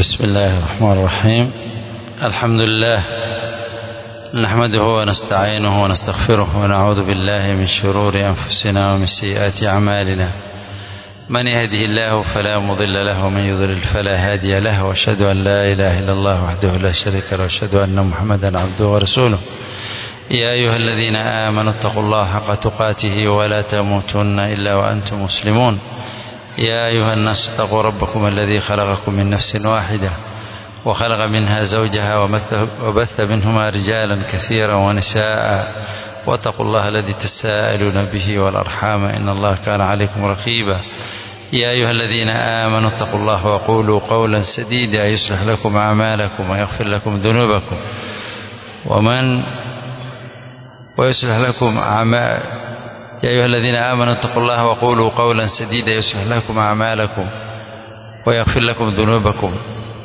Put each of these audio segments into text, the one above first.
بسم الله الرحمن الرحيم الحمد لله نحمده ونستعينه ونستغفره ونعوذ بالله من شرور أنفسنا ومن سيئات أعمالنا من يهده الله فلا مضل له ومن يضلل فلا هادي له واشهد أن لا إله إلا الله وحده لا شريك له واشهد أن محمدا عبده ورسوله يا أيها الذين آمنوا اتقوا الله حق تقاته ولا تموتن إلا وأنتم مسلمون يا أيها الناس اتقوا ربكم الذي خلقكم من نفس واحدة وخلق منها زوجها وبث منهما رجالا كثيرا ونساء واتقوا الله الذي تساءلون به والأرحام إن الله كان عليكم رقيبا يا أيها الذين آمنوا اتقوا الله وقولوا قولا سديدا يصلح لكم أعمالكم ويغفر لكم ذنوبكم ومن ويصلح لكم أعمال يا أيها الذين آمنوا اتقوا الله وقولوا قولا سديدا يصلح لكم أعمالكم ويغفر لكم ذنوبكم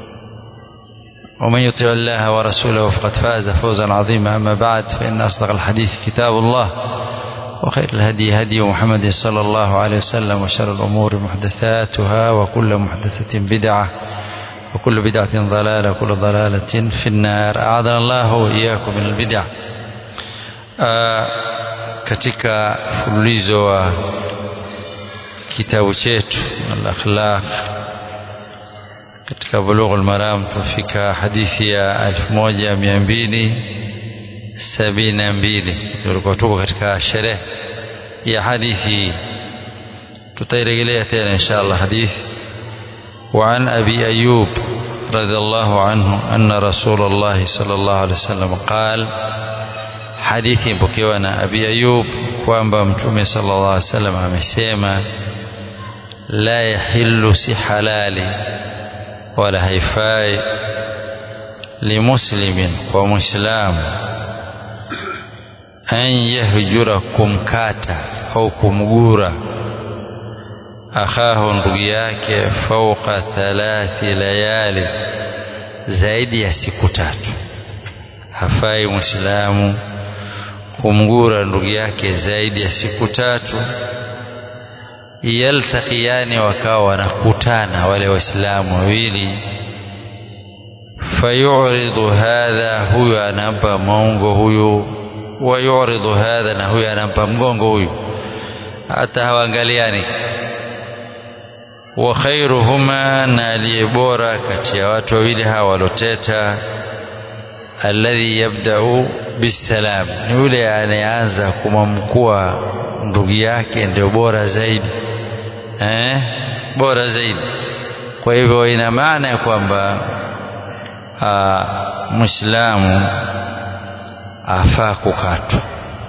ومن يطع الله ورسوله فقد فاز فوزا عظيما أما بعد فإن أصدق الحديث كتاب الله وخير الهدي هدي محمد صلى الله عليه وسلم وشر الأمور محدثاتها وكل محدثة بدعة وكل بدعة ضلالة وكل ضلالة في النار أعاذنا الله وإياكم من البدع آه katika mfululizo wa kitabu chetu al-akhlaq katika bulugh al-maram tufika hadithi ya 1272 tulikuwa tuko katika sherehe ya hadithi tutairejelea tena inshallah hadithi وعن أبي أيوب رضي الله عنه أن رسول الله صلى الله عليه وسلم قال hadithi mpokewa na Abi Ayub kwamba Mtume sallallahu alaihi wasallam amesema la yahillu si halali wala haifai limuslimin kwa muislamu an yahjura kumkata au kumgura akhahu ndugu yake fauqa thalathi layali zaidi ya siku tatu hafai muislamu kumgura ndugu yake zaidi ya siku tatu yaltaqiani wakawa wanakutana wale waislamu wawili fayuridu hadha huyu anampa maungo huyu wayuridu hadha na huyu anampa mgongo huyu hata hawaangaliani wa khairuhuma na aliye bora kati ya watu wawili hawa waloteta alladhi yabda'u bisalam ni yule anayeanza kumamkua ndugu yake ndio bora zaidi eh bora zaidi kwa hivyo ina maana ya kwamba muislamu afaa kukatwa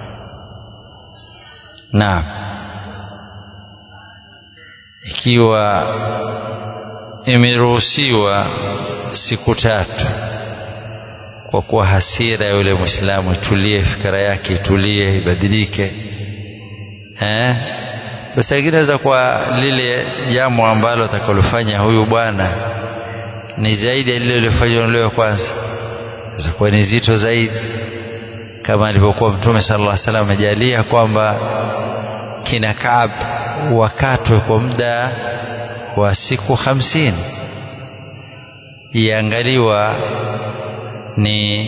na ikiwa imeruhusiwa siku tatu kwa kuwa hasira ya yule mwislamu itulie fikira yake itulie ibadilike eh basi inaweza kwa lile jambo ambalo atakalofanya huyu bwana ni zaidi ya lile lilofanywa leo kwanza kwa ni zito zaidi kama alivyokuwa mtume sallallahu alaihi wasallam amejalia kwamba kina Kaab wakatwe kwa muda wa siku hamsini iangaliwa ni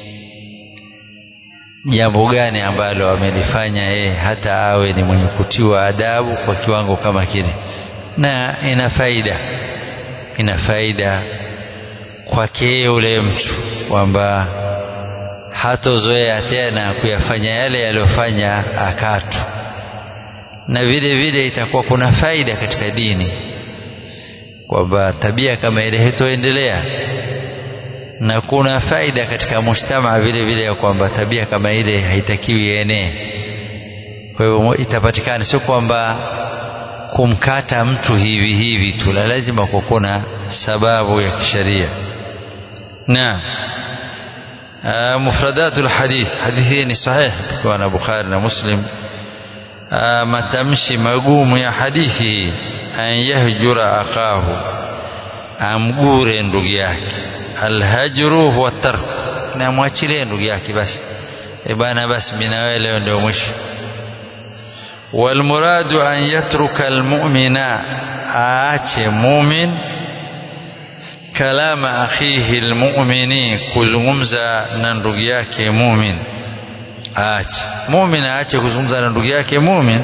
jambo gani ambalo amelifanya yeye hata awe ni mwenye kutiwa adabu kwa kiwango kama kile na ina faida ina faida kwake yule mtu kwamba hatozoea tena kuyafanya yale yaliyofanya akatu na vile vile itakuwa kuna faida katika dini kwamba tabia kama ile hitoendelea na kuna faida katika mujtamaa vile vile ya kwamba tabia kama ile haitakiwi ienee kwa hivyo itapatikana sio kwamba kumkata mtu hivi hivi tu la lazima kwa kuna sababu ya kisheria na mufradatu lhadith hadithi hii ni sahih kwa na bukhari na muslim matamshi magumu ya hadithi an yahjura akahu amgure ndugu yake alhajru huwa tark na mwachilie ndugu yake basi e bana basi mimi na wewe leo ndio mwisho walmuradu an yatruka almu'mina aache mumin kalama akhihi almu'mini kuzungumza na ndugu yake mumin aache mumin aache kuzungumza na ndugu yake mumin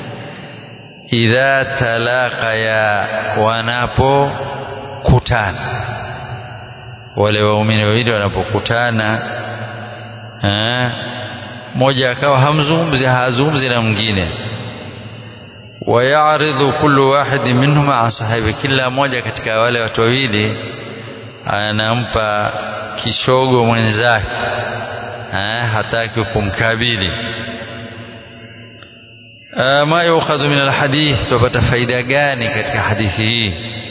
idha talaqaya wanapokutana wale waumini wawili wanapokutana mmoja akawa hamzungumzi hazungumzi na mwingine wayaridhu kullu wahidi minhuma an sahibi kila mmoja katika wale watu wawili anampa kishogo mwenzake hataki kumkabili ma yukhadhu min alhadith tupata faida gani katika hadithi hii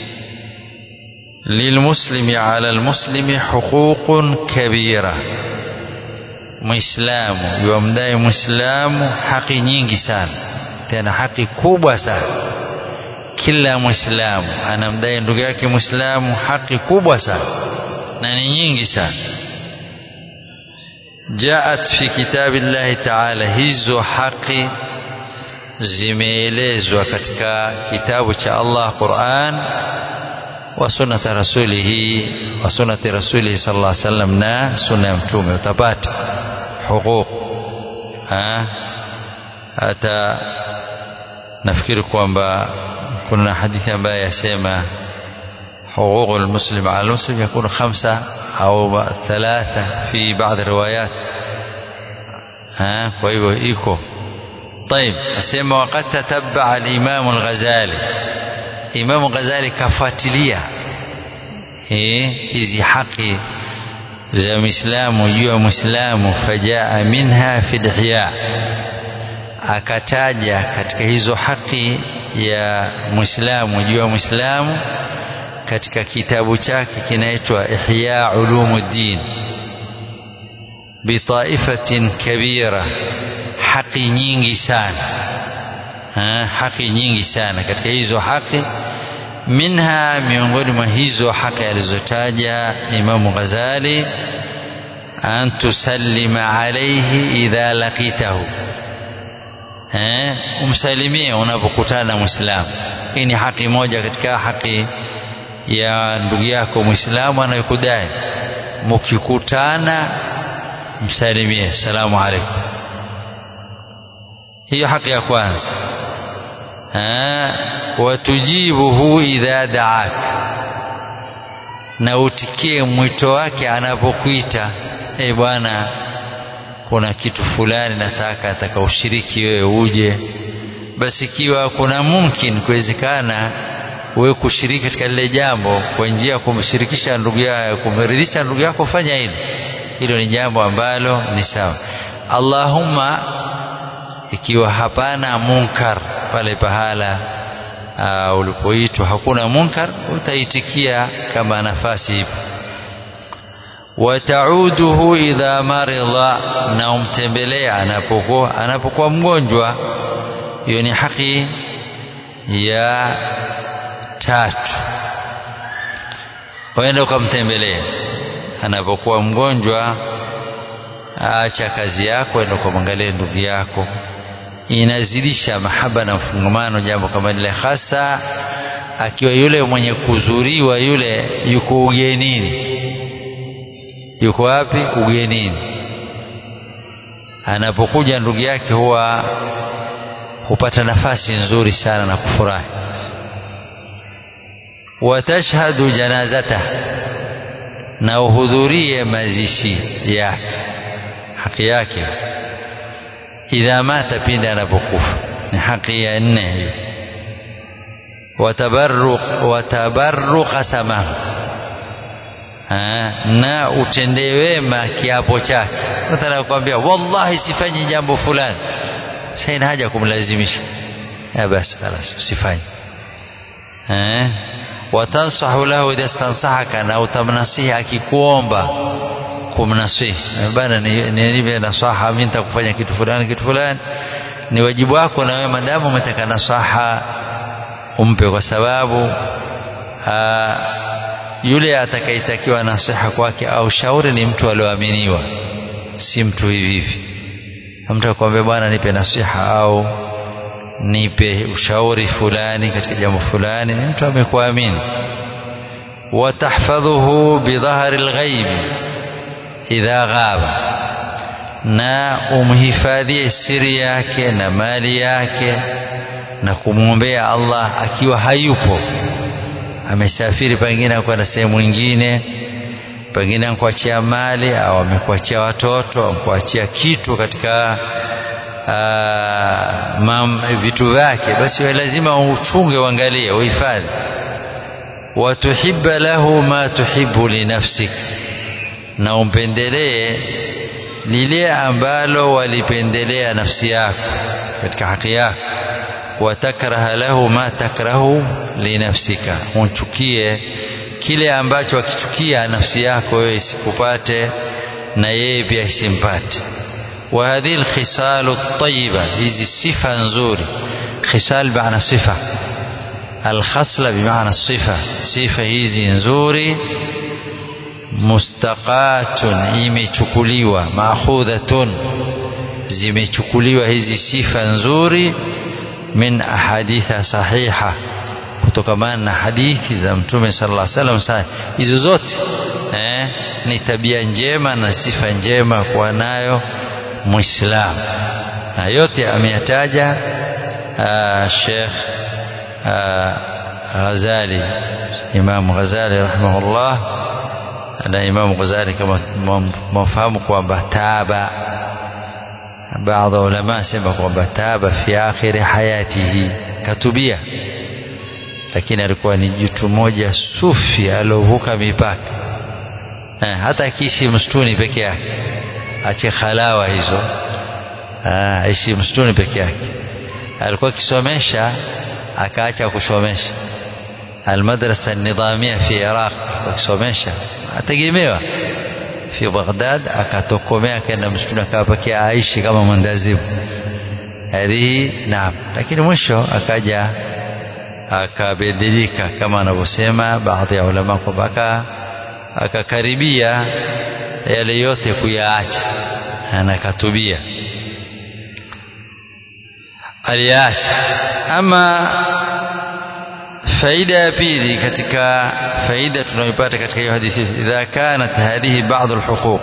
lilmuslimi ala almuslimi huququn kabira muislamu yuamdai muislamu haki nyingi sana tena haki kubwa sana kila muislamu anamdai ndugu yake muislamu haki kubwa sana na ni nyingi sana jaat fi kitabi llahi taala hizo haki zimeelezwa katika kitabu cha Allah Quran wa sunnati rasulihi wa sunnati rasulihi sallallahu alaihi wasallam na sunna ya mtume utapata huquq hata nafikiri kwamba kuna hadithi ambayo yasema حقوق المسلم على المسلم يكون خمسة أو ثلاثة في بعض الروايات ها ويبو إيكو طيب أسمى وقد تتبع الإمام الغزالي إمام الغزالي كفاتلية hizi haki za Muislamu juu ya Muislamu fajaa minha fi ihya akataja katika hizo haki ya Muislamu juu ya Muislamu katika kitabu chake kinaitwa Ihya Ulumuddin bitaifatin kabira haki nyingi sana ha, haki nyingi sana katika hizo haki minha miongoni mwa hizo haki alizotaja Imamu Ghazali an tusallima alayhi idha laqitahu eh umsalimie unapokutana na Muislamu hii ni haki moja katika haki ya ndugu yako Muislamu anayekudai mkikutana msalimie salamu alaykum hiyo haki ya kwanza watujibuhu idha daak na utikie mwito wake anapokuita e bwana kuna kitu fulani nataka nataka ushiriki wewe uje basi ikiwa kuna mumkin kuwezekana wewe kushiriki katika lile jambo kwa njia ya kumshirikisha ndugu yako kumridhisha ndugu yako fanya hilo hilo ni jambo ambalo ni sawa Allahumma ikiwa hapana munkar pale pahala uh, ulipoitwa hakuna munkar utaitikia kama nafasi ipo watauduhu idha maridha na umtembelea anapokuwa anapokuwa mgonjwa hiyo ni haki ya tatu waenda ukamtembelea anapokuwa mgonjwa acha kazi yako enda ukamwangalia ndugu yako inazidisha mahaba na mfungamano jambo kama lile hasa akiwa yule mwenye kuzuriwa yule yuko ugenini yuko wapi ugenini anapokuja ndugu yake huwa hupata nafasi nzuri sana na kufurahi watashhadu janazata na uhudhurie mazishi yake haki yake idha mata pindi anapokufa ni haki ya nne hiyo watabarruq watabarruqa samahu na utendee wema kiapo chake mathala kukwambia wallahi sifanyi jambo fulani saina haja kumlazimisha basi خلاص usifanye eh watansahu lahu idha stansahaka na utamnasihi akikuomba kumnasihi bana nipe nasaha mimi nitakufanya kitu fulani kitu fulani ni wajibu wako na wewe madamu umetaka nasaha umpe kwa sababu aa, yule atakayetakiwa nasiha kwake au shauri ni mtu alioaminiwa si mtu hivi hivi mtu akwambia bwana nipe nasiha au nipe ushauri fulani katika jambo fulani ni mtu amekuamini watahfadhuhu bidhahri lghaibi idha ghaba na umhifadhie siri yake na mali yake na kumwombea Allah akiwa hayupo amesafiri pengine kwenda sehemu nyingine pengine amekuachia mali au amekuachia watoto amekuachia kitu katika aa, mam, vitu vyake basi lazima uchunge uangalie uhifadhi watuhibba lahu ma tuhibbu linafsik na umpendelee lile ambalo walipendelea nafsi yako katika haki yako watakraha lahu ma takrahu linafsika unchukie kile ambacho akichukia nafsi yako wewe isikupate na yeye pia isimpate wa hadhihi alkhisal at-tayyiba hizi sifa nzuri khisal maana sifa alkhasla bimaana sifa sifa hizi nzuri mustaqatun imechukuliwa maakhudhatun zimechukuliwa hizi sifa nzuri min ahaditha sahiha kutokamana na hadithi za mtume sallallahu alaihi wasallam hizo zote eh, ni tabia njema na sifa njema kuwa nayo muislamu na yote ameyataja Sheikh Ghazali Imam Ghazali rahimahullah na Imam Ghazali kama mfahamu kwamba taba baadhi ulama sema kwamba taba fi akhiri hayatihi katubia lakini alikuwa ni jitu moja sufi aliovuka mipaka eh, hata akiishi msituni peke yake ache khalawa hizo aishi msituni peke yake alikuwa akisomesha akaacha kusomesha almadrasa nidhamia fi iraq akisomesha ategemewa fi Baghdad akatokomea akaenda msituni akawapakia aishi kama mwendazimu hadhihi naam lakini mwisho akaja akabadilika kama anavyosema baadhi ya ulama kwamba akakaribia yale yote kuyaacha na akatubia aliacha ama faida ya pili katika faida tunayoipata katika hiyo hadithi idha kanat hadhihi baadhi alhuquq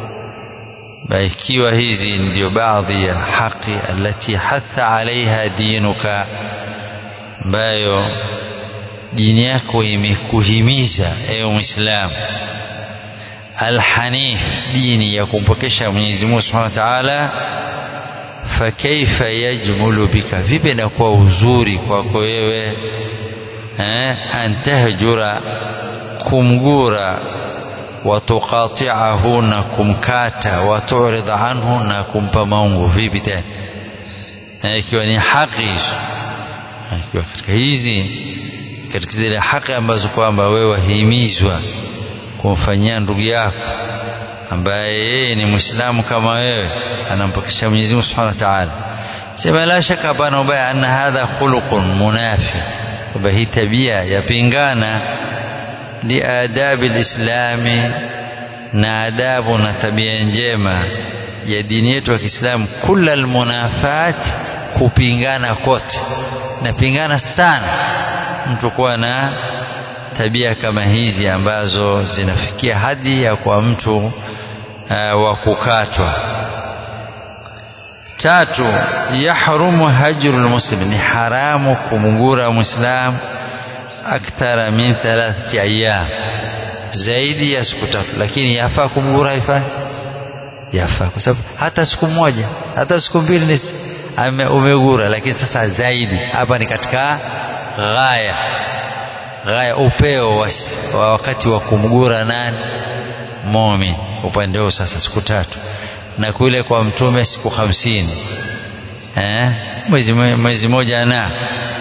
ikiwa hizi ndio baadhi ya haki alati hatha alaiha dinuka ambayo dini yako imekuhimiza ewe muislamu alhanif dini ya kumpokesha Mwenyezi Mungu Subhanahu wa Ta'ala fakaifa yajmulu bika vipi inakuwa uzuri kwako wewe eh antahjura kumgura watuqati'ahu na kumkata watu'rid anhu na kumpa maungu vipi tena ikiwa ni haki hizo ikiwa katika hizi katika zile haki ambazo kwamba wewe wahimizwa kumfanyia ndugu yako ambaye yeye ni Muislamu kama wewe anampokesha Mwenyezi Mungu Subhanahu wa Ta'ala sema la shaka hapana ubaya anna hadha khuluqun munafi kwamba hii tabia yapingana liadabi lislami na adabu na tabia njema ya dini yetu ya Kiislamu kula almunafat kupingana kote napingana sana mtu kuwa na tabia kama hizi ambazo zinafikia hadi ya kwa mtu uh, wa kukatwa tatu yahrumu hajrul muslim ni haramu kumgura muislam akthara min thalathati ayyam zaidi ya siku tatu lakini yafaa kumgura haifai yafaa kwa sababu hata siku moja hata siku mbili ni umegura lakini sasa zaidi hapa ni katika ghaya ghaya upeo wa, wa wakati wa kumgura nani mumin upande huo sasa siku tatu na kule kwa mtume siku hamsini eh? mwezi, mwezi moja na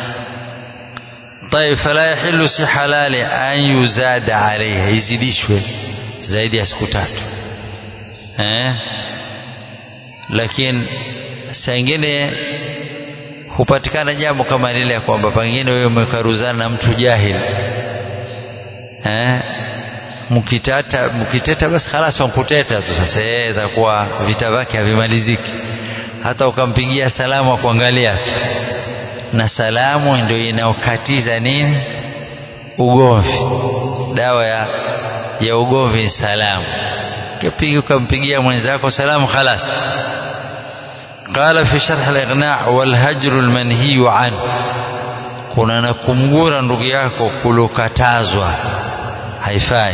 طيب فلا يحل si halali an yuzada alayha izidishwe zaidi ya siku tatu eh? lakini saa ingine hupatikana jambo kama lile ya kwamba pengine wewe umekaruzana na mtu jahili eh? mkitata mkiteta basi khalas wankuteta tu sasa yeye itakuwa vita vyake havimaliziki hata ukampigia salamu akuangalia tu na salamu ndio inaokatiza nini ugomvi dawa ya, ya ugomvi salamu kipiga ukampigia mwenzako salamu khalas قال في شرح الإغناء والهجر المنهي عنه kuna na kumgura ndugu yako kulokatazwa haifai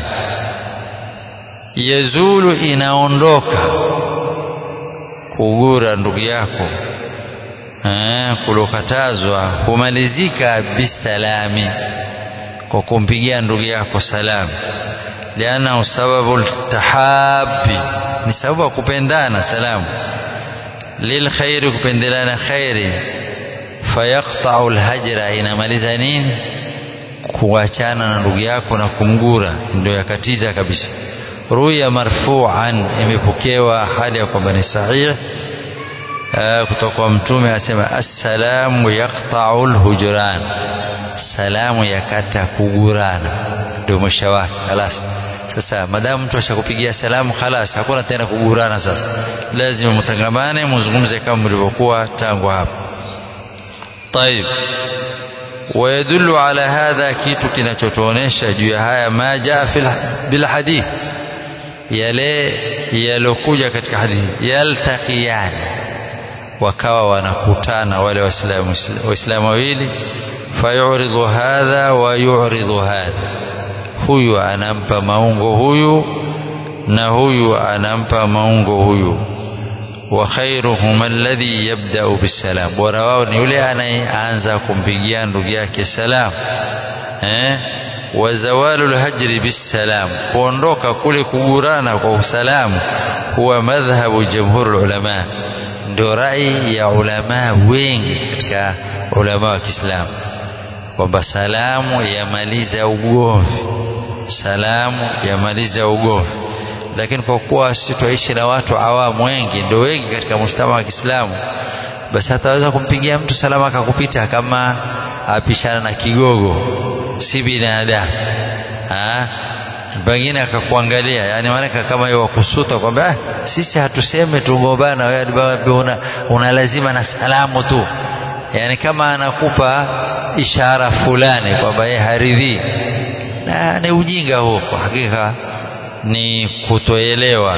yazulu inaondoka kugura ndugu yako eh, kulokatazwa humalizika bisalami kwa kumpigia ndugu yako salamu lianahu sababu ltahabi ni sababu ya kupendana salamu lilkhairi kupendelana khairi fayaqtau lhajra inamaliza nini kuachana na ndugu yako na kumgura ndio yakatiza kabisa ruya marfuan imepokewa hali ya kwamba ni sahih kutoka kwa mtume asema assalamu yaqtau lhujran salamu yakata kugurana ndio mwisho wake halas sasa madamu mtu ashakupigia salamu khalas hakuna tena kugurana sasa lazima mtangamane muzungumze kama mlivyokuwa tangu hapo طيب ويدل على هذا kitu kinachotuonesha juu ya haya ma jaa bil hadith yale yalokuja katika hadithi yaltaqiyan wakawa wanakutana wale waislamu waislamu wawili fayuridhu hadha wa yuridhu hadha huyu anampa maungo huyu na huyu anampa maungo huyu wa khairuhum alladhi yabda'u bisalam bora wao ni yule anayeanza kumpigia ndugu yake salam eh wa zawalu alhajri bisalam kuondoka kule kugurana kwa usalamu huwa madhhabu jamhur ulama ndio rai ya ulama wengi katika ulama wa Kiislamu kwamba salamu yamaliza ugomvi salamu yamaliza ugomvi lakini kwa kuwa sisi twaishi na watu awamu wengi ndio wengi katika mshtama wa Kiislamu basi hataweza kumpigia mtu salama akakupita kama apishana na kigogo si binadamu pengine akakuangalia yani maanake kama hiyo wakusuta kwamba ah, sisi hatuseme tugombana wewe una, una lazima na salamu tu yani kama anakupa ishara fulani kwamba yeye haridhii na ni ujinga huo kwa hakika ni kutoelewa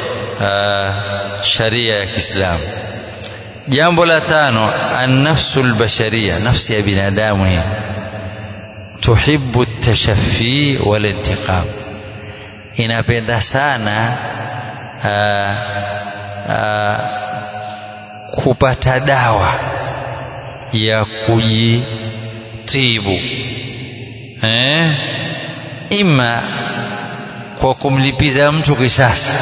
sharia ya Kiislamu jambo la tano an-nafsu al-bashariyya nafsi ya binadamu hii tuhibbu at-tashaffi wal-intiqam inapenda sana aa, aa, kupata dawa ya kujitibu eh? ima kwa kumlipiza mtu kisasi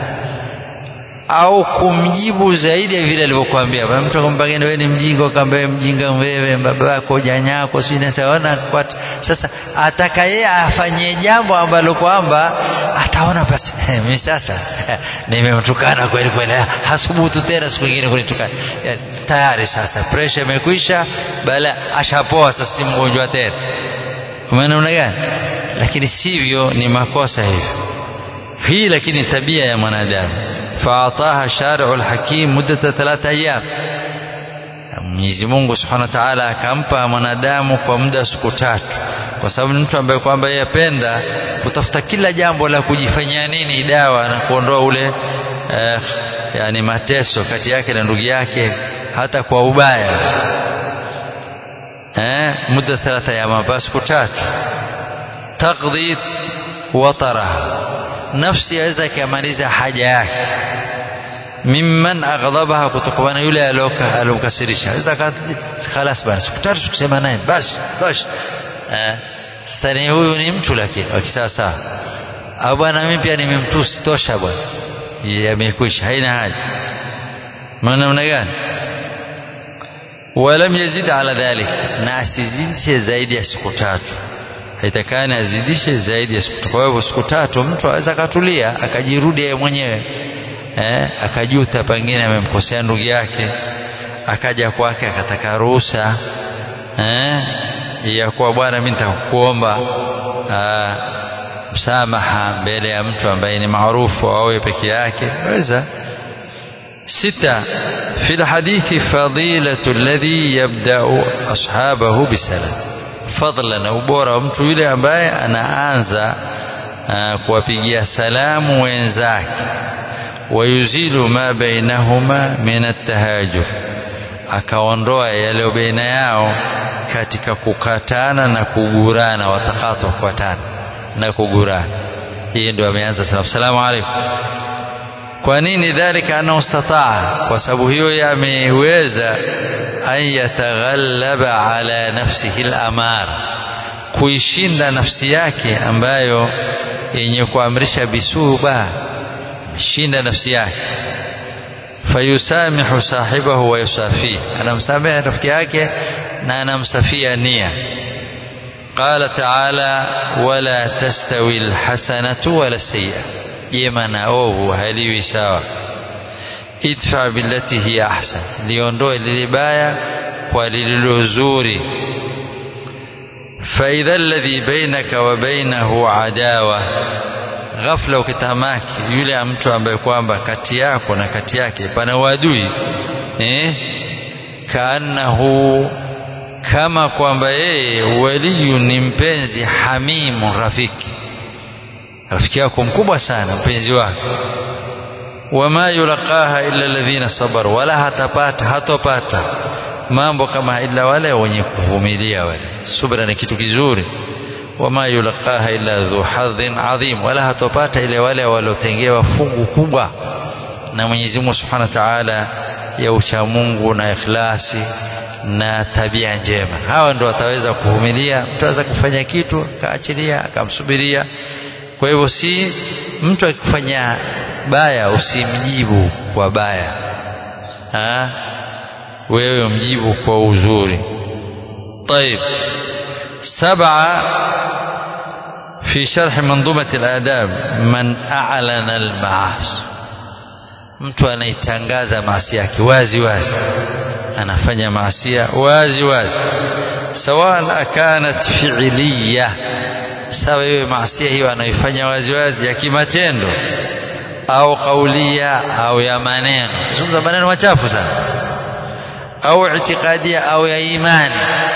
au kumjibu zaidi ya vile alivyokuambia mtu akampangia wewe ni mjinga akamwambia mjinga wewe baba yako janyako si nasaona sasa ataka yeye afanye jambo ambalo kwamba ataona basi mimi sasa nimemtukana kweli kweli hasubutu tena siku nyingine kunitukana tayari sasa pressure imekwisha bala ashapoa sasa si mgonjwa tena umeona gani lakini sivyo ni makosa hivyo hii lakini tabia ya mwanadamu faataha shari'u alhakim muddata thalatha ayyam Mwenyezi Mungu Subhanahu wa Ta'ala akampa mwanadamu kwa muda wa siku tatu kwa sababu mtu ambaye kwamba yeye apenda kutafuta kila jambo la kujifanyia nini dawa na kuondoa ule eh, yani mateso kati yake na ndugu yake hata kwa ubaya eh muda thalatha ya mabasi siku tatu taqdi wataraha nafsi yaweza ikamaliza haja yake mimman aghdhabaha kutokana yule aliyokasirisha aweza khalas basi siku tatu tukisema naye basi basi eh sasa ni huyu ni mtu lakini wa kisasa au bwana mimi pia nimemtusi tosha bwana yamekwisha haina haja maana namna gani walam yazid ala dhalik na asizidishe zaidi ya siku tatu haitakani azidishe zaidi ya siku tatu kwa hivyo siku tatu mtu aweza akatulia akajirudi yeye mwenyewe eh, akajuta pengine amemkosea ndugu yake akaja kwake akataka ruhusa eh, ya kuwa bwana mimi nitakuomba msamaha mbele ya mtu ambaye ni maarufu awe peke yake weza ستة في الحديث فضيلة الذي يبدأ أصحابه بالسلام fadla na ubora wa mtu yule ambaye anaanza uh, kuwapigia salamu wenzake wayuzilu ma bainahuma min atahajur akaondoa yale baina yao katika kukatana na kugurana watakatu kukatana na kugurana hii ndio ameanza salamu salamu alaykum kwa nini dhalika annahu istataa kwa sababu hiyo yameweza an yataghallaba ala nafsihi al-amar kuishinda nafsi yake ambayo yenye kuamrisha bisuba shinda nafsi yake fayusamihu sahibahu wa yusafihi anamsamehe rafiki yake na anamsafia nia qala taala wala tastawi alhasanatu wala sayyi'a jema na ovu haliwi sawa idfa billati hiya ahsan liondoe lile baya kwa lililo zuri فإذا الذي بينك وبينه عداوة ghafla ukitamaki yule mtu ambaye kwamba kati yako na kati yake pana uadui eh kaannahu kama kwamba yeye waliyu ni mpenzi hamimu rafiki rafiki yako mkubwa sana mpenzi wako wama yulaqaha illa alladhina sabaru wala hatapata hatopata mambo kama ila wale wenye kuvumilia wale subra ni kitu kizuri wama yulaqaha illa dhu hadhin adhim wala hatopata ile wale waliotengewa fungu kubwa na Mwenyezi Mungu Subhanahu wa Ta'ala ya uchamungu na ikhlasi na tabia njema hawa ndio wataweza kuvumilia mtu aweza kufanya kitu akaachilia akamsubiria kwa hivyo si mtu akifanya baya usimjibu kwa baya ha? wewe mjibu kwa uzuri طيب سبعة في شرح منظومة الآداب من أعلن المعاصي mtu anaitangaza maasi yake wazi wazi anafanya maasia wazi wazi sawan akanat fi'liya sawa iwe maasia hiyo anaifanya wazi wazi ya kimatendo au kaulia au ya maneno zungumza maneno machafu sana au itikadia au ya imani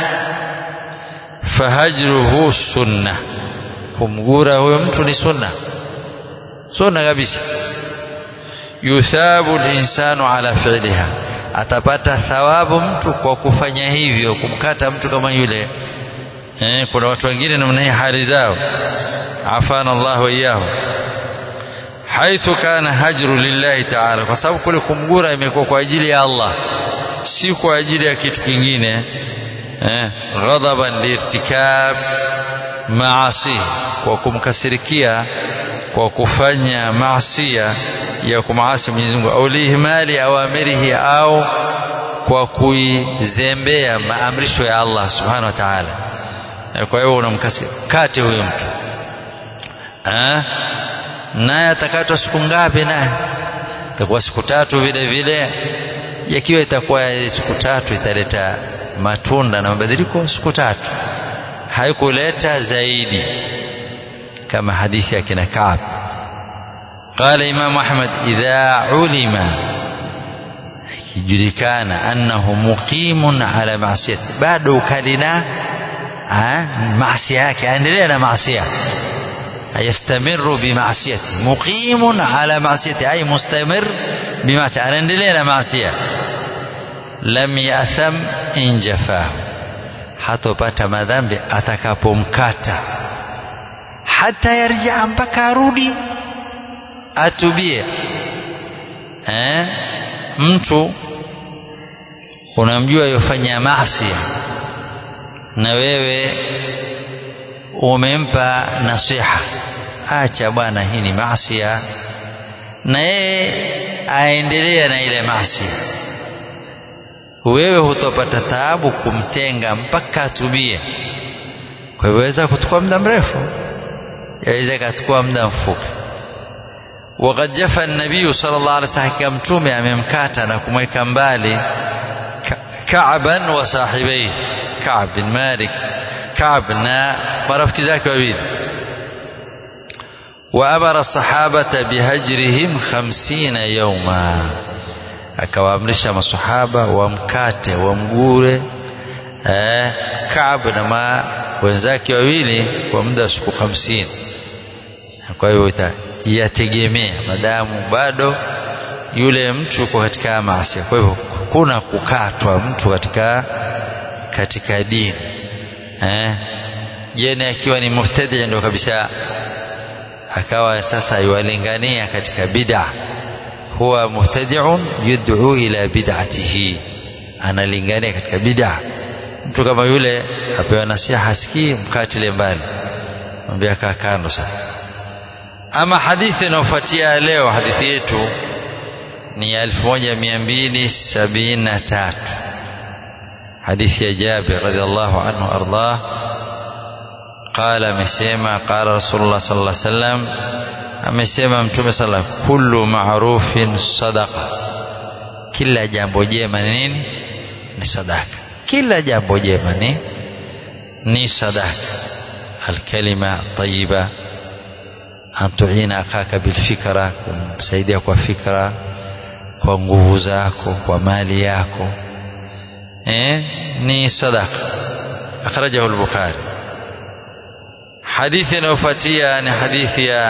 fahajruhu sunna kumgura huyo mtu ni sunna sunna kabisa yuthabu linsanu ala fi'liha atapata thawabu mtu kwa kufanya hivyo kumkata mtu kama yule eh, kuna watu wengine namna hii hali zao afana Allah wa iyahu haithu kana hajru lillahi ta'ala kwa sababu kule kumgura imekuwa kwa ajili ya Allah si kwa ajili ya kitu kingine eh, ghadaban liirtikab maasi kwa kumkasirikia kwa kufanya maasia ya kumaasi Mwenyezi Mungu au lihimali awamirihi au kwa kuizembea maamrisho ya Allah subhanahu wa ta'ala kwa hiyo unamkate huyo mtu naye atakatwa siku ngapi naye itakuwa siku tatu vile vile yakiwa itakuwa siku tatu italeta matunda na mabadiliko siku tatu haikuleta zaidi kama hadithi ya kina Kaab قال إمام أحمد إذا علم kijulikana annahu muqimun ala maasiyati bado ukalina maasia yake aendelea na maasia yastamiru bimaasiyati muqimun ala maasiyati ay mustamir bimaasi anaendelea na maasia lam yatham in jafahu hatopata madhambi atakapomkata hata yarjaa mpaka arudi atubie eh? mtu unamjua yofanya maasi na wewe umempa nasiha acha bwana hii ni maasi na yeye aendelea na ile maasi wewe hutopata taabu kumtenga mpaka atubie kwa hivyo weza kuchukua muda mrefu yaweza ikachukua muda mfupi وقد جفى النبي صلى الله عليه وسلم كمتومي amemkata na kumweka mbali Ka'ban wa sahibihi Ka'b bin Malik Ka'b na marafiki zake wawili وأمر الصحابة بهجرهم خمسين يوما akawaamrisha masahaba wamkate wamgure eh, Ka'b na wenzake wawili kwa muda wa siku hamsini kwa hivyo yategemea madamu bado yule mtu yuko katika maasi kwa hivyo kuna kukatwa mtu katika katika dini eh jene akiwa ni mubtadi ndio kabisa akawa sasa yuwalingania katika bid'a huwa mubtadi'un yud'u ila bid'atihi analingania katika bid'a mtu kama yule apewa nasiha sikii mkatile mbali mwambie kaa kando sasa ama hadithi inayofuatia leo hadithi yetu ni ya 1273 hadithi ya Jabir radhiallahu anhu ardah qala amesema qala rasulullah sallallahu alaihi wasallam amesema mtume sala kullu ma'rufin sadaqa kila jambo jema ni nini ni sadaka kila jambo jema ni ni sadaka alkalima tayyiba an tuina akaka bilfikra kumsaidia kwa fikra kwa nguvu zako kwa mali yako eh ni sadaka akhrajahu al-bukhari hadithi inayofuatia ni hadithi ya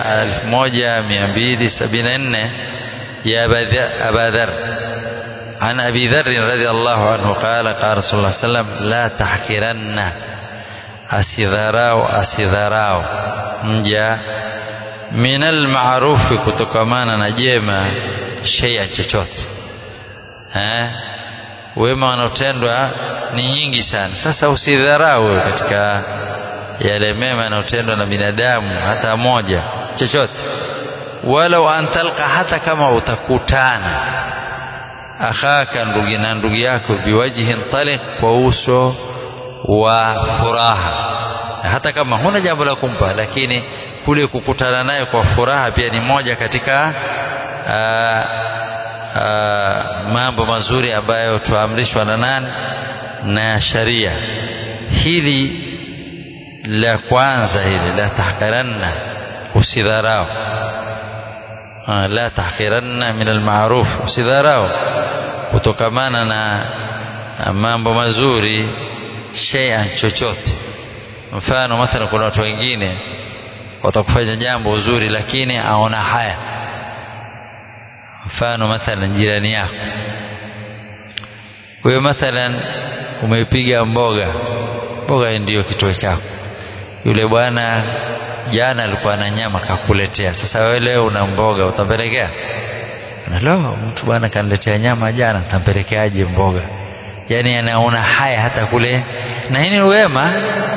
1274 ya Aba Dharr عن أبي ذر رضي الله عنه قال قال رسول الله صلى الله عليه وسلم لا تحقرن أسذراو أسذراو مجا من المعروف kutokamana na jema shay'a chochote eh wema wanaotendwa ni nyingi sana sasa usidharau katika yale mema yanayotendwa na binadamu hata moja chochote walau antalqa hata kama utakutana akhaka ndugu na ndugu yako biwajhin taliq kwa uso wa furaha hata kama huna jambo la kumpa lakini kule kukutana naye kwa furaha pia ni moja katika aa, aa, mambo mazuri ambayo tuamrishwa na nani na sharia hili la kwanza hili la tahqiranna usidharau la tahqiranna min almaruf usidharau kutokamana na mambo mazuri shay'an chochote mfano mathalan kuna watu wengine watakufanya jambo uzuri lakini aona haya mfano mathalan jirani yako wewe mathalan umeipiga mboga mboga ndiyo kituo chako yule bwana jana alikuwa na nyama kakuletea sasa wewe leo una mboga utampelekea lo mtu bwana kaniletea nyama jana tampelekeaje mboga yani anaona haya hata kule na hii ni wema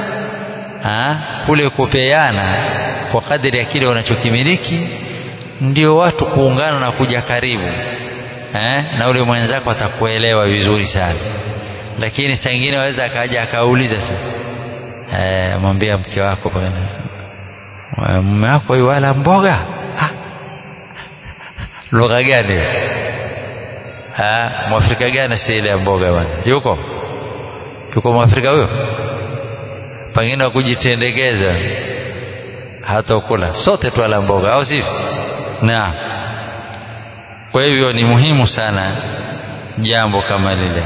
kule kupeana kwa kadiri ya kile unachokimiliki ndio watu kuungana na kuja karibu eh? na ule mwenzako atakuelewa vizuri sana lakini saa ingine waweza akaja akauliza sasa eh, mwambia mke wako bwana mume wako wala mboga ah. lugha gani ah, mwafrika gani si ile ya mboga bwana yuko yuko mwafrika huyo pengine wa kujitendekeza hata kula sote twala mboga au sivyo naam kwa hivyo ni muhimu sana jambo kama lile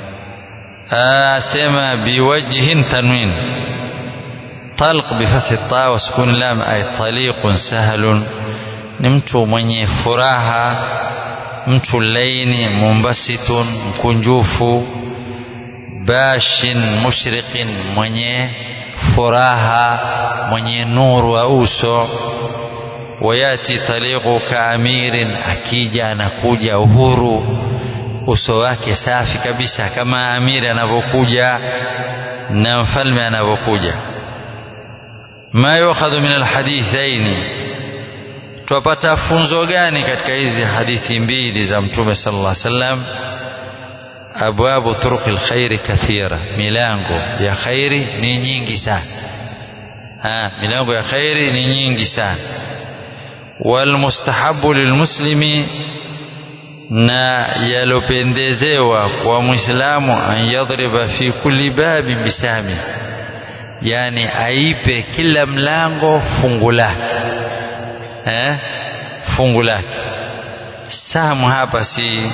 asema biwajhin tanwin talq bifathi ta wa sukun lam ay taliqun sahlun ni mtu mwenye furaha mtu laini mumbasitun mkunjufu bashin mushriqin mwenye furaha mwenye nuru wa uso wayati taliqu kaamirin akija anakuja uhuru uso wake safi kabisa kama amiri anavyokuja na mfalme anavyokuja ma yukhadhu min alhadithaini twapata funzo gani katika hizi hadithi mbili za mtume sallallahu alaihi wasallam abwabu turuqi alkhairi kathira milango ya khairi ni nyingi sana ha, milango ya khairi ni nyingi sana walmustahabu lilmuslimi na yalopendezewa kwa mwislamu an yadriba fi kulli babin bisami yani aipe kila mlango fungu lake eh? fungu lake samu hapa si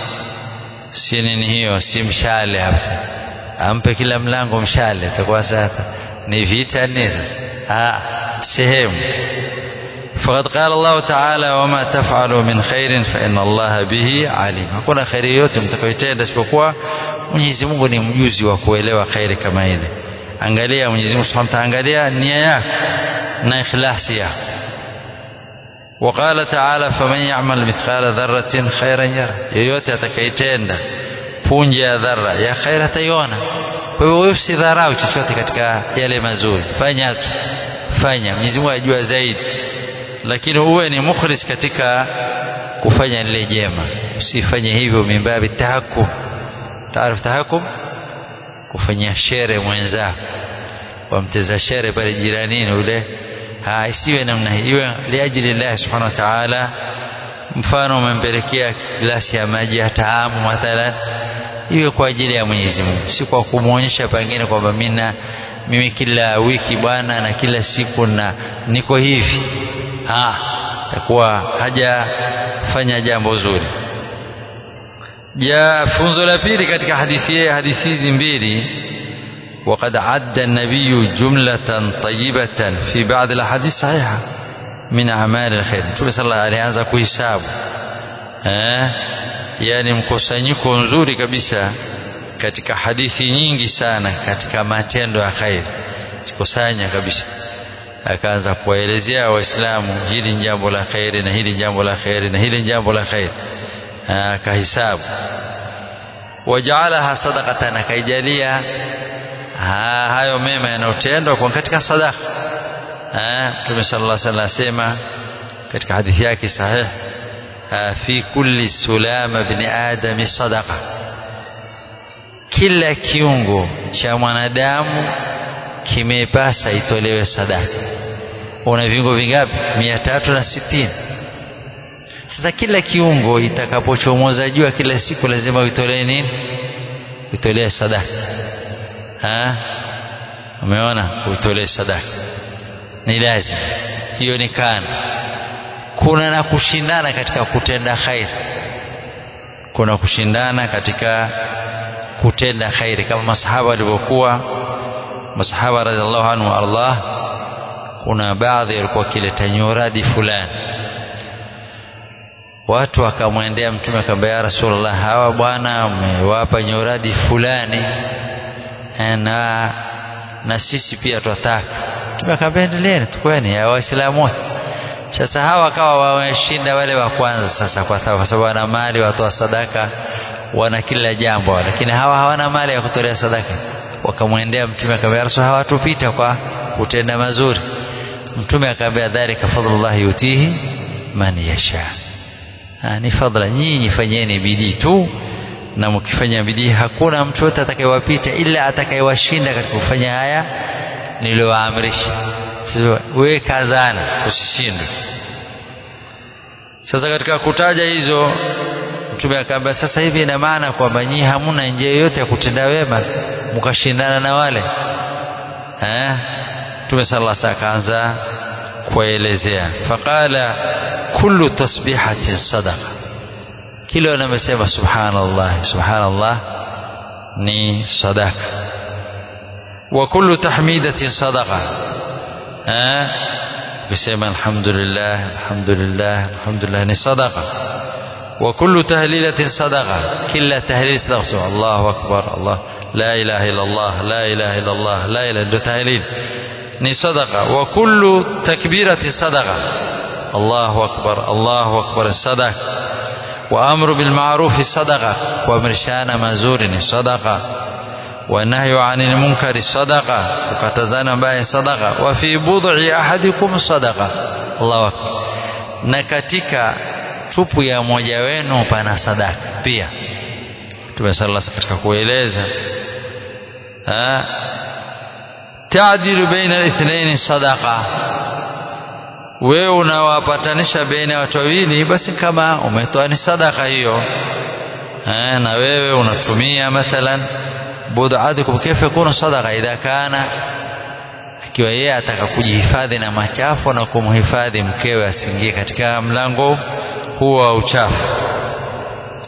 si nini hiyo si mshale hapa ampe kila mlango mshale atakuwa sasa ni vita nne sasa sehemu فقد قال الله تعالى وما تفعلوا من خير فإن الله به عليم hakuna khairi yote mtakayotenda isipokuwa Mwenyezi Mungu ni mjuzi wa kuelewa khairi kama ile angalia Mwenyezi Mungu Subhanahu wa Ta'ala angalia nia yako na ikhlasi yako وقال تعالى فمن يعمل مثقال ذرة خيرا يره yoyote atakayetenda punje ya dhara ya khair ataiona kwa hivyo wewe usidharau chochote katika yale mazuri fanya tu fanya Mwenyezi Mungu ajua zaidi lakini uwe ni mukhlis katika kufanya lile jema usifanye hivyo mimbabi tahakum taarifu tahakum kufanyia shere mwenzako wamteza shere pale jiranini ule ha isiwe namna hii iwe liajili Allah subhanahu wa ta'ala mfano umempelekea glasi ya maji ya taamu mathalan iwe kwa ajili ya Mwenyezi Mungu si kwa kumwonyesha pengine kwamba mimi mimi kila wiki bwana na kila siku na niko hivi ha takuwa hajafanya jambo zuri ja funzo la pili katika hadithi hadithi hizi mbili وقد عد النبي جملة طيبة في بعض الأحاديث صحيحة من أعمال الخير Mtume صلى الله عليه alianza kuhesabu eh yani mkusanyiko nzuri kabisa katika hadithi nyingi sana katika matendo ya khair sikusanya kabisa akaanza kuwaelezea waislamu hili ni jambo la khairi na hili jambo la khairi na hili jambo la khairi akahisabu wajaalaha sadaqatan akaijalia hayo mema yanayotendwa kwa katika sadaka Mtume sallallahu alaihi wasallam asema katika hadithi yake sahih fi kulli sulama ibn adam sadaqa kila kiungo cha mwanadamu kimepasa itolewe sadaka una viungo vingapi mia tatu na sitini sasa kila kiungo itakapochomoza jua kila siku lazima uitolee nini uitolee sadaka ha umeona uitolee sadaka ni lazima hiyo ni kana kuna na kushindana katika kutenda khair kuna kushindana katika kutenda khairi kama masahaba walivyokuwa masahaba radhiallahu anhu Allah kuna baadhi walikuwa wakileta nyoradi fulani watu wakamwendea mtume akamwambia ya rasulullah hawa bwana umewapa nyoradi fulani na na sisi pia twataka mtume akamwambia endeleeni tukweni ya waislamu wote sasa hawa wakawa wameshinda wale wa kwanza sasa kwa sababu wana mali watoa sadaka wana kila jambo lakini hawa hawana mali ya kutolea sadaka wakamwendea mtume akamwambia rasul hawatupita kwa kutenda mazuri mtume akamwambia dhalika fadlullah yutihi man yasha ni fadla nyinyi fanyeni bidii tu na mkifanya bidii hakuna mtu yote atakayewapita ila atakayewashinda katika kufanya haya niliyowaamrisha sasa wewe kazana usishindwe sasa katika kutaja hizo mtume akaambia sasa hivi ina maana kwamba nyinyi hamuna njia yoyote ya kutenda wema mkashindana na wale eh mtume sallallahu alaihi akaanza kuelezea faqala kullu tasbihatin sadaqa kile wanamesema subhanallah subhanallah ni sadaka wa kullu tahmidatin sadaqa eh kusema alhamdulillah alhamdulillah alhamdulillah ni sadaqa وكل تهليلة صدقة كل تهليل صدقة الله أكبر الله لا إله إلا الله لا إله إلا الله لا إله إلا تهليل ni sadaqa wa kullu takbirati sadaqa Allahu akbar Allahu akbar sadaqa wa amru bil ma'ruf sadaqa kuamrishana mazuri ni sadaqa wa nahyu 'anil munkari sadaqa kukatazana mbaya sadaqa wa fi bud'i ahadikum sadaqa Allahu akbar na katika tupu ya mmoja wenu pana sadaka pia Mtume sallallahu katika kueleza taadilu baina al-ithnain sadaqa wewe unawapatanisha baina ya watu wawili basi kama umetoa ni sadaka hiyo eh, na wewe unatumia mathalan bud'atukum kaifa yakunu sadaqa idha kana ikiwa yeye ataka kujihifadhi na machafu na kumhifadhi mkewe asiingie katika mlango huo wa uchafu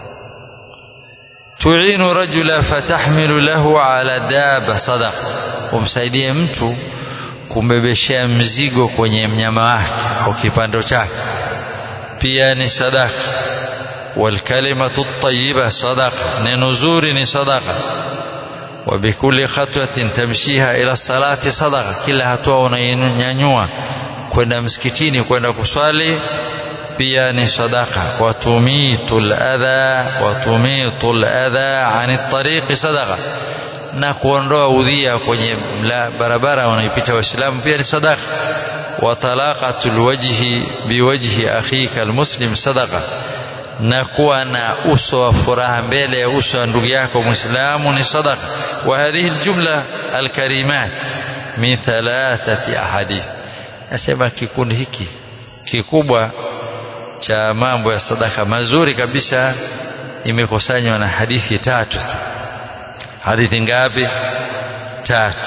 tu'inu rajula fatahmilu lahu ala daba sadaqa umsaidie mtu kumbebeshea mzigo kwenye mnyama wake au kipando chake pia ni sadaka walkalimatu tayyiba sadaqa neno zuri ni sadaqa وبكل خطوة تمشيها إلى الصلاة صدقة kila hatua unainyanyua kwenda msikitini kwenda kuswali pia ni sadaka watumitu ladha watumitu ladha ani tariqi sadaqa na kuondoa udhia kwenye barabara wanaipita waislamu pia ni sadaka watalaqatu lwajhi biwajhi akhika almuslim sadaqa na kuwa na uso wa furaha mbele ya uso wa ndugu yako mwislamu ni sadaqa wa hadhihi aljumla alkarimat min thalathati ahadith nasema kikundi hiki kikubwa cha mambo ya sadaka mazuri kabisa imekusanywa na hadithi tatu hadithi ngapi tatu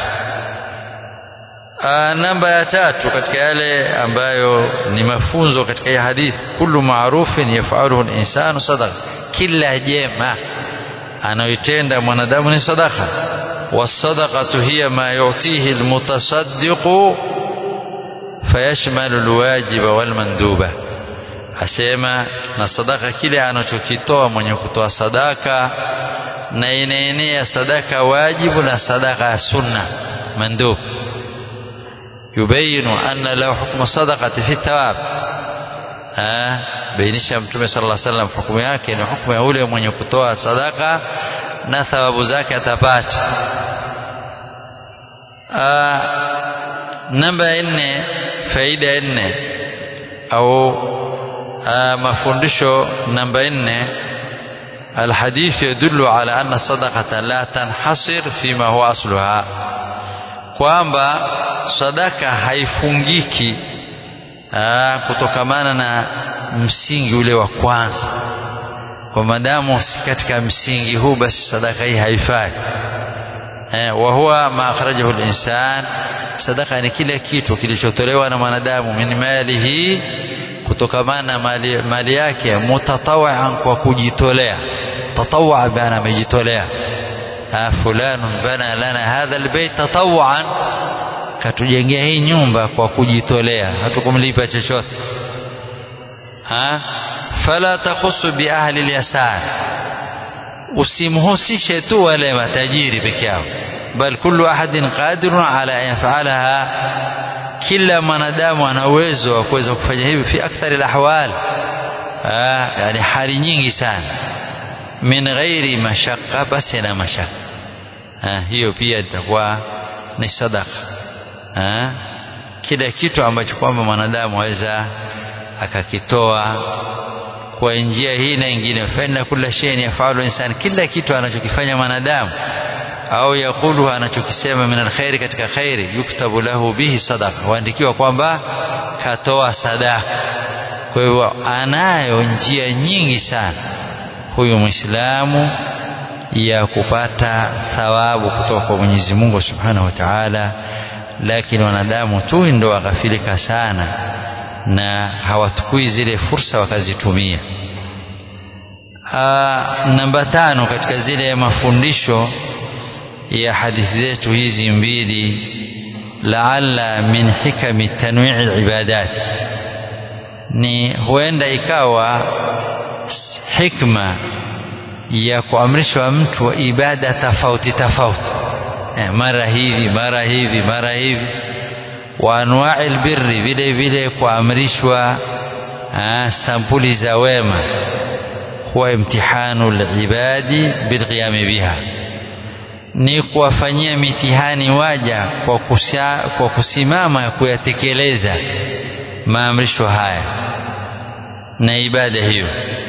Aa, namba ya tatu katika yale ambayo ni mafunzo katika hii hadithi kullu maarufin yafaluhu linsanu sadaqa kila jema anayoitenda mwanadamu ni sadaka wasadaqatu hiya ma yutihi almutasaddiqu fayashmalu alwajiba walmanduba asema na sadaka kile anachokitoa mwenye kutoa sadaka na inaenea sadaka wajibu na sadaka ya sunna mandub yubayinu anna lahu hukmu sadaqati fi thawab bainisha mtume sallallahu alaihi wasallam hukumu yake ni hukumu ya ule mwenye kutoa sadaka na thawabu zake atapata namba ya nne faida ya nne au mafundisho namba nne الحديث يدل على أن الصدقة لا تنحصر فيما هو أصلها kwamba sadaka haifungiki aa, kutokamana na msingi ule wa kwanza kwa madamu si katika msingi huu basi sadaka hii haifai eh, wa huwa ma akhrajahu linsan sadaka ni kile kitu kilichotolewa na mwanadamu min malihi kutokamana na mali, mali yake mutatawian kwa kujitolea tatawaa bana amejitolea fulanun bana lana hadha albayt tatawaan katujengea hii nyumba kwa kujitolea hatukumlipa chochote ha fala takhusu bi ahli alyasar usimhusishe tu wale matajiri peke yao bal kullu ahadin qadirun ala an yaf'alaha kila mwanadamu ana uwezo wa kuweza kufanya hivi fi akthari alahwal yani hali nyingi sana min ghairi mashaqqa basi na mashaqqa hiyo pia itakuwa ni sadaka kila kitu ambacho kwamba mwanadamu aweza akakitoa kwa njia hii na ingine fa inna kulla shay'in yafalu insan kila kitu anachokifanya mwanadamu au yakulu anachokisema min alkhairi katika khairi yuktabu lahu bihi sadaqa huandikiwa kwamba katoa sadaka kwa hivyo anayo njia nyingi sana huyu mwislamu ya kupata thawabu kutoka kwa Mwenyezi Mungu Subhanahu wa Ta'ala lakini wanadamu tu ndo waghafilika sana na hawatukui zile fursa wakazitumia namba tano katika zile mafundisho ya hadithi zetu hizi mbili laalla min hikami tanwi'i ibadat ni huenda ikawa hikma ya kuamrishwa mtu ibada tofauti tofauti eh, mara hivi mara hivi mara hivi wa anwa'i albirri vile vile kuamrishwa sampuli za wema huwa imtihanu alibadi bilqiyami biha ni kuwafanyia mitihani waja kwa, kusia, kwa kusimama kuyatekeleza maamrisho haya na ibada hiyo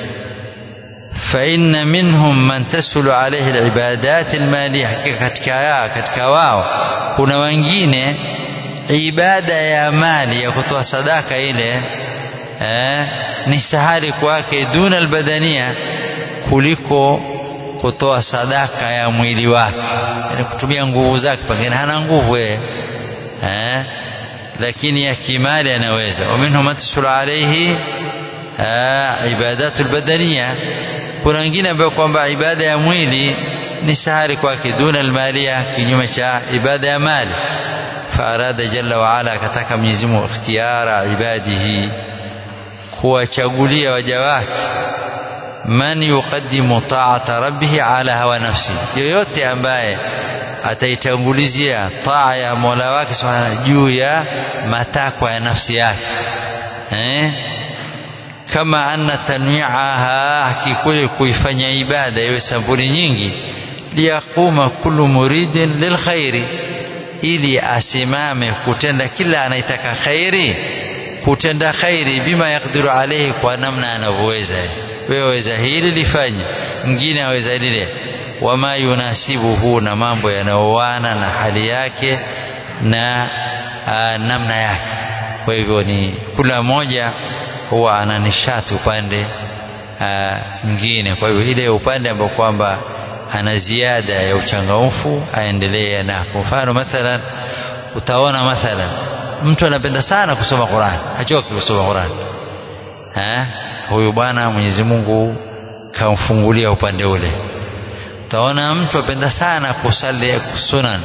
فإن منهم من تسهل عليه العبادات المالية katika katika wao kuna wengine ibada ya mali ya kutoa sadaka ile eh, ni sahali kwake duna albadania kuliko kutoa sadaka ya mwili wake yani kutumia nguvu zake pengine hana nguvu yeye eh, lakini ya kimali anaweza waminhum man tasulu alaihi ibadatu albadania kuna wengine ambao kwamba ibada ya mwili ni sahari kwake duna almalia kinyume cha ibada ya mali faarada jalla waala akataka Mwenyezi Mungu ikhtiyara ibadihi kuwachagulia waja wake man yuqaddimu ta'ata rabbih ala hawa nafsi yoyote ambaye ataitangulizia taa ya Mola wake subhanahu juu ya matakwa ya nafsi yake eh kama anna tanwi'aha hakikuli kuifanya ibada iwe sampuli nyingi liyaquma kullu muridin lilkhairi ili asimame kutenda kila anaitaka khairi kutenda khairi bima yakdiru alayhi kwa namna anavyoweza wewe waweza hili lifanye mwingine aweza lile wama yunasibuhu na mambo yanayoana na hali yake na aa, namna yake kwa hivyo ni kila mmoja huwa ana nishati upande mwingine kwa hivyo ile upande ambao kwamba ana ziada ya uchangamfu aendelee na kwa mfano mathalan utaona mathalan mtu anapenda sana kusoma Qur'an hachoki kusoma Qur'an eh huyu bwana Mwenyezi Mungu kamfungulia upande ule utaona mtu apenda sana kusali sunan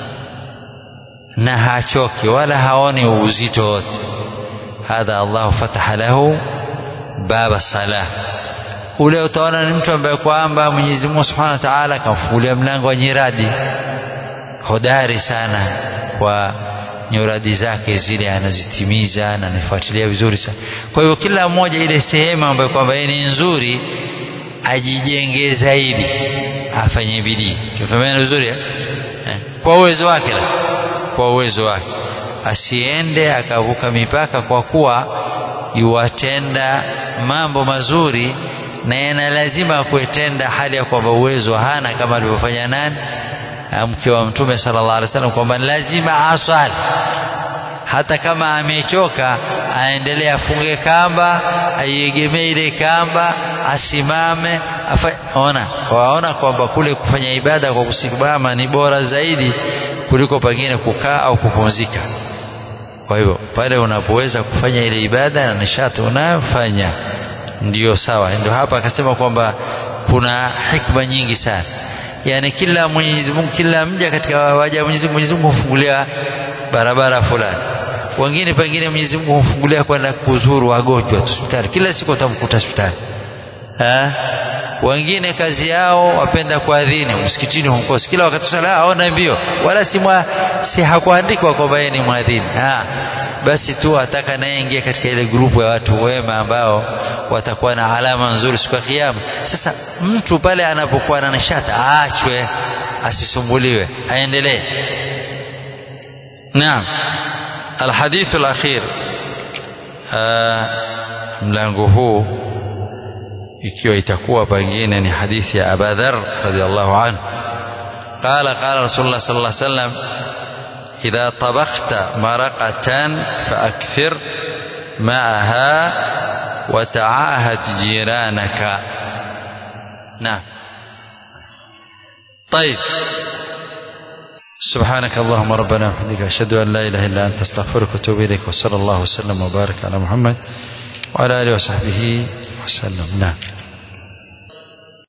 na hachoki wala haoni uzito wote hadha Allah fataha lahu baba salah ule utaona ni mtu ambaye kwamba Mwenyezi Mungu Subhanahu wa Ta'ala akamfungulia mlango wa nyiradi hodari sana kwa nyuradi zake zile anazitimiza na anafuatilia vizuri sana kwa hivyo kila mmoja ile sehemu ambayo kwamba yeye ni nzuri ajijenge zaidi afanye bidii tufahameni vizuri eh? kwa uwezo wake la kwa uwezo wake asiende akavuka mipaka kwa kuwa yuwatenda mambo mazuri na yana lazima kuitenda hali ya kwamba uwezo hana kama alivyofanya nani mke wa mtume sallallahu alaihi wasallam kwamba lazima aswali hata kama amechoka aendelee afunge kamba aiegemee ile kamba asimame afa, ona waona kwamba kule kufanya ibada kwa kusimama ni bora zaidi kuliko pengine kukaa au kupumzika kwa hivyo pale unapoweza kufanya ile ibada na nishati unayofanya ndiyo sawa ndio hapa akasema kwamba kuna hikma nyingi sana yani kila Mwenyezi Mungu kila mja katika waja wa Mwenyezi Mungu Mwenyezi Mungu hufungulia barabara fulani wengine pengine Mwenyezi Mungu hufungulia kwenda kuzuru wagonjwa hospitali kila siku utamkuta hospitali eh wengine kazi yao wapenda kuadhini msikitini humkosi kila wakati sala aona mbio wala si mwa, si hakuandikwa kwamba yeye ni mwadhini ah basi tu ataka naye ingie katika ile grupu ya watu wema ambao watakuwa na alama nzuri siku ya kiyama sasa mtu pale anapokuwa na nishata aachwe asisumbuliwe aendelee naam alhadithu alakhir mlango huu ikiwa itakuwa pengine ni hadithi ya Abu Dharr radhiallahu anhu قال قال رسول الله صلى الله عليه وسلم إذا طبخت مرقة فأكثر معها وتعاهد جيرانك نعم طيب سبحانك اللهم ربنا وبحمدك أشهد أن لا إله إلا أنت أستغفرك وأتوب إليك وصلى الله وسلم وبارك على محمد وعلى آله وصحبه وسلم نعم